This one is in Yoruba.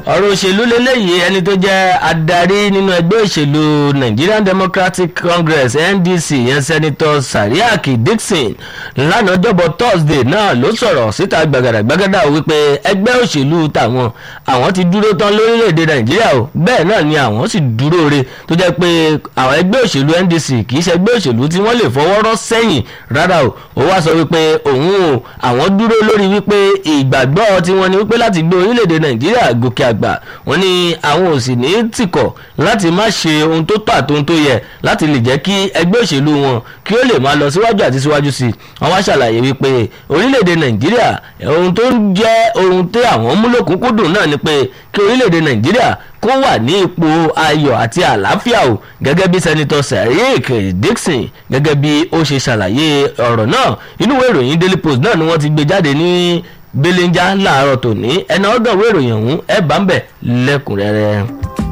ọ̀rọ̀ òṣèlú lélẹ́yìí ẹni tó jẹ́ adarí nínú ẹgbẹ́ òṣèlú Nigerian Democratic Congress NDC yẹn sẹ́nitọ́ Sariak Dixon lánàá jọ́bọ̀ Thursday náà ló sọ̀rọ̀ síta gbàgàdàgbàgàdà wípé ẹgbẹ́ òṣèlú tàwọn àwọn ti dúró tán lórílẹ̀‐èdè Nàìjíríà o bẹ́ẹ̀ náà ni àwọn sì dúró re tó jẹ́ pé àwọn ẹgbẹ́ òṣèlú NDC kì í ṣe ẹgbẹ́ òṣèlú tí wọ́n lè fọwọ́ rọ́ sẹ́yìn rárá o ó wá sọ wípé òun o àwọn dúró lórí wípé ìgbàgbọ́ tiwọn ni wípé láti gbé orílẹ̀‐èdè Nàìjíríà gòkè àgbà wọ́n ní àwọn ò sì ní tìkọ̀ láti má ṣe ohun tó tọ́ àti ohun tó yẹ láti lè jẹ́ kí ẹgbẹ́ òṣèlú wọn kí ó lè máa lọ síwájú àti síwájú sí i wọ́n wá ṣàlàyé wípé orílẹ̀‐èdè Nàìjíríà ohun tó ń jẹ́ ohun tí àwọn mú lòkúnkúndùn náà ni pé kí orílẹ̀‐èdè Nàìjíríà kó wà ní ipò ayọ̀ àti àlàáfíà o gẹ́gẹ́ bí sẹ́nitọ́ Sariak Dixon gẹ́gẹ́ bí ó ṣe ṣàlàyé ọ̀rọ̀ náà inú ìwé ìròyìn Daily Post náà ni wọ́n ti gbé jáde ní belenja láàárọ̀ tòní ẹ̀nà ọ̀gàn ìwé ìròyìn ọ̀hún ẹ̀ bá ń bẹ̀ lẹ́kùnrẹ́rẹ́.